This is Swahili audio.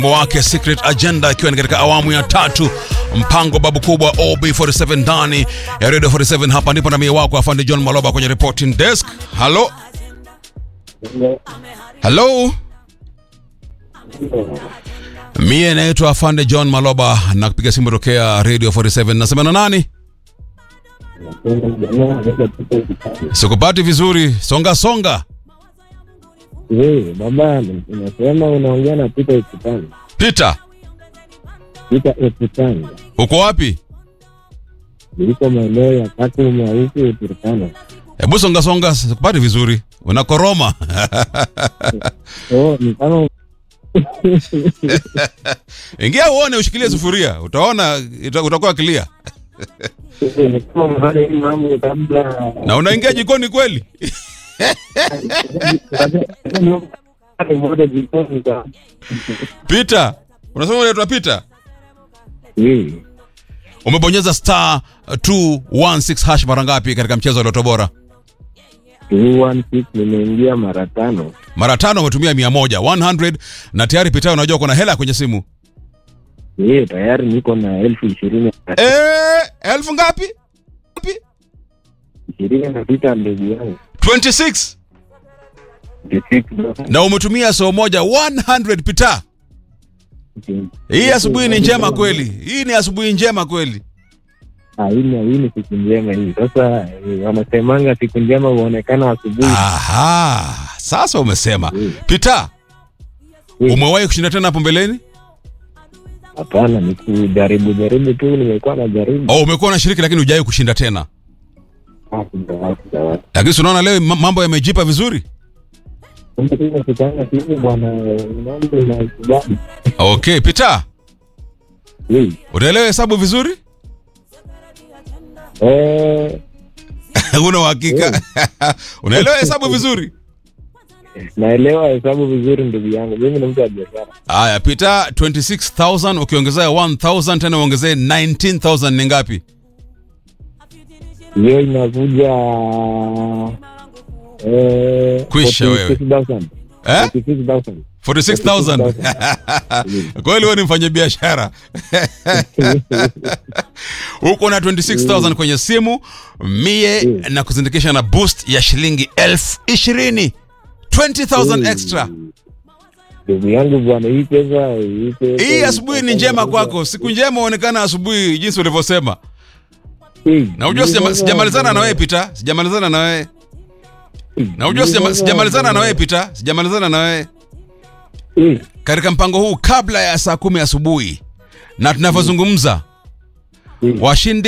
wake Secret Agenda ikiwa ni katika awamu ya tatu mpango babu kubwa OB47 ndani ya Radio 47 hapa ndipo na mie wako afande John Maloba kwenye reporting desk halo halo mie naitwa afande John Maloba na kupiga simu tokea Radio 47 nasema na nani sikupati vizuri songa songa Wewe baba, unasema unaongea na Peter Ekutanga. Peter Peter Ekutanga uko wapi niliko maeneo ya Kakuma huku Turkana. hebu songa songa sikupati vizuri unakoroma Oh, ni kama ingia uone ushikilie sufuria utaona ita- utakuwa clear ni kama mahali hii mambo kabla na unaingia jikoni kweli moja jikoni ka Peter unasema unaitwa Peter wewe umebonyeza star 216 hash mara ngapi katika mchezo wa Loto Bora 216 nimeingia mara tano. mara tano umetumia mia moja 100 na tayari Peter unajua kuna hela kwenye simu Yeye tayari niko na elfu ishirini eh elfu ngapi Ngapi? ishirini na sita ndugu yangu 26 na umetumia soo moja 100 Peter hii asubuhi ni njema kweli hii ni asubuhi njema kweli Ah, hii ni hii ni siku njema hii. Sasa eh, wanasemanga siku njema huonekana asubuhi. aha sasa umesema Mm. Peter Mm. umewahi kushinda tena hapo mbeleni Hapana, ni kujaribu jaribu tu, nimekuwa na jaribu. oh, umekuwa unashiriki lakini hujawahi kushinda tena Ah, sijawahi, sijawahi. lakini si unaona leo ma- mambo yamejipa vizuri Kumbe tu inakutana simu bwana, mambo inakubali. okay Peter Hii. utaelewa hesabu vizuri Eh, una uhakika unaelewa hesabu vizuri naelewa hesabu vizuri ndugu yangu, mimi ni mtu wa biashara. haya Peter 26000 ukiongezea 1000 tena uongezee 19000 ni ngapi Hiyo inakuja eh, Kwisha wewe. 46,000. eh 46,000. 46000 kweli wewe ni mfanya biashara uko na 26000 kwenye simu mie Mm. na kuzindikisha na boost ya shilingi elfu ishirini 20000 extra Ndugu yangu bwana, hii pesa hii pesa hii asubuhi ni njema kwako siku njema uonekana asubuhi jinsi ulivyosema Hii. na ujua Hii sijama- pesa- sijamalizana na wewe Peter sijamalizana na wewe na ujua Hii sijama- pesa- sijamalizana na wewe Peter sijamalizana na wewe Hii. katika mpango huu kabla ya saa kumi asubuhi na tunavyozungumza Hii. washindi